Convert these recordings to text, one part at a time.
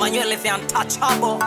Manuel the untouchable.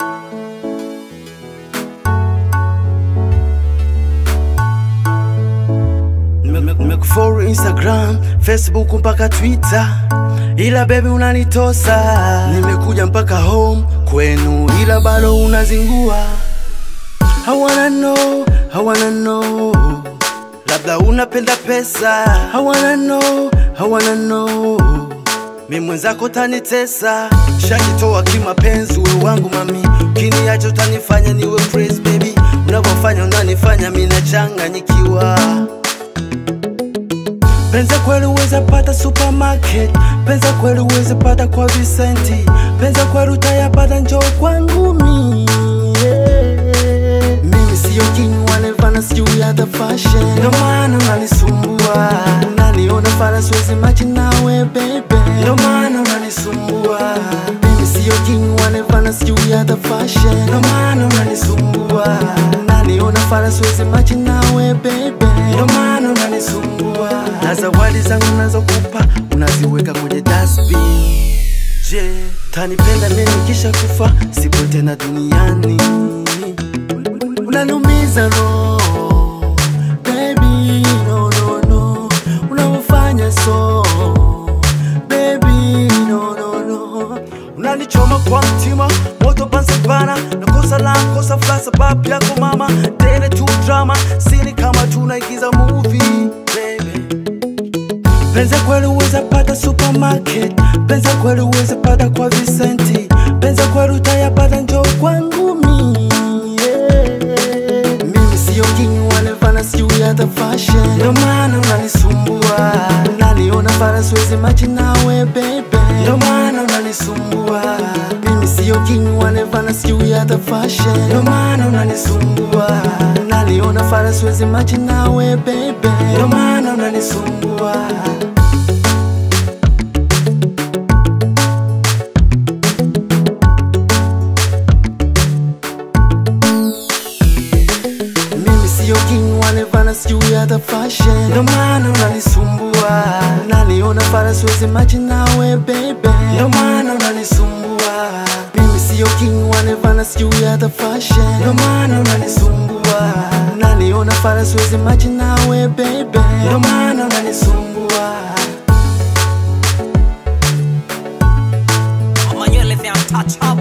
nimekufollow Instagram, Facebook mpaka Twitter, ila baby unanitosa. Nimekuja mpaka home kwenu, ila bado unazingua. I wanna know, I wanna know, labda unapenda pesa. I wanna know, I wanna know, mi mwenzako tanitesa, shajitoa kimapenzi, we wangu mami, ukiniacha utanifanya niwe crazy baby, unavyofanya unanifanya mi nachanganyikiwa Penza kweli uweze pata supermarket, penza kweli uweze pata kwa Vicenti, penza kweli utayapata njoo kwangu mi yeah. Mimi siyo king wanevana sijui ya the fashion, ndo maana unanisumbua, unaniona fara siwezi machi nawe baby, ndo maana unanisumbua. Mimi siyo king wanevana sijui ya the fashion, ndo maana unanisumbua, unaniona fara siwezi machi nawe baby, ndo maana unanisumbua. Na zawadi zangu nazokupa unaziweka kwenye dustbin. Je, tanipenda mimi kisha kufa, sipo tena duniani unanumiza roho baby, no no no, unavyofanya so baby, no no no, unanichoma kwa mtima, moto pansipana na kosa la kosa fla sababu yako mama, tele tu drama, sini kama tunaigiza movie baby Penza kweli uweze pata supermarket, penza kweli uweze pata kwa Vicenti, penza kweli utayapata njoo kwangu mi yeah. Mimi siyo king wanevana sijui ya the fashion, ndo maana unanisumbua, unaniona fara siwezi machi nawe baby, ndo maana unanisumbua. Mimi siyo king wanevana sijui ya the fashion, ndo maana unanisumbua, unaniona fara siwezi machi nawe baby, ndo maana unanisumbua. Mimi siyo king wanevana sijui ya the fashion, ndo maana unanisumbua, unaniona fara siwezi machi nawe baby, ndo maana unanisumbua. Mimi siyo king wanevana sijui ya the fashion, ndo maana unanisumbua, unaniona fara siwezi machi nawe baby, ndo maana unanisumbua. Manuel the untouchable.